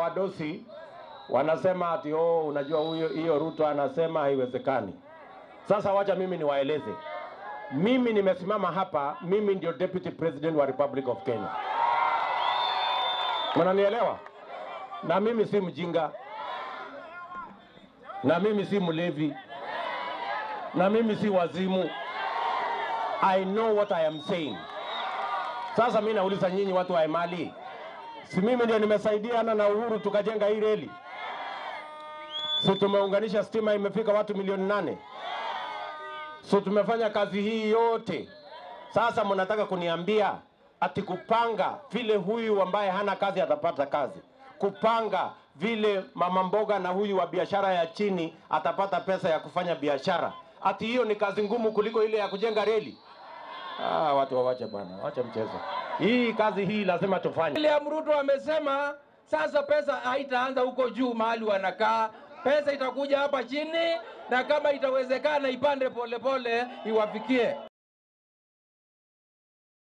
wadosi wanasema ati oh, unajua huyo hiyo Ruto anasema haiwezekani. Sasa wacha mimi niwaeleze, mimi nimesimama hapa, mimi ndio deputy president wa Republic of Kenya, mnanielewa? Na mimi si mjinga, na mimi si mlevi, na mimi si wazimu. I know what I am saying. Sasa mimi nauliza nyinyi watu wa Emali, si mimi ndio nimesaidiana na Uhuru tukajenga hii reli? Si tumeunganisha stima imefika watu milioni nane? So tumefanya kazi hii yote. Sasa mnataka kuniambia ati kupanga vile huyu ambaye hana kazi atapata kazi, kupanga vile mama mboga na huyu wa biashara ya chini atapata pesa ya kufanya biashara, ati hiyo ni kazi ngumu kuliko ile ya kujenga reli? Ah, watu wawache bwana, wache mchezo. Hii kazi hii lazima tufanye. William Ruto amesema sasa pesa haitaanza huko juu mahali wanakaa, pesa itakuja hapa chini, na kama itawezekana ipande polepole iwafikie.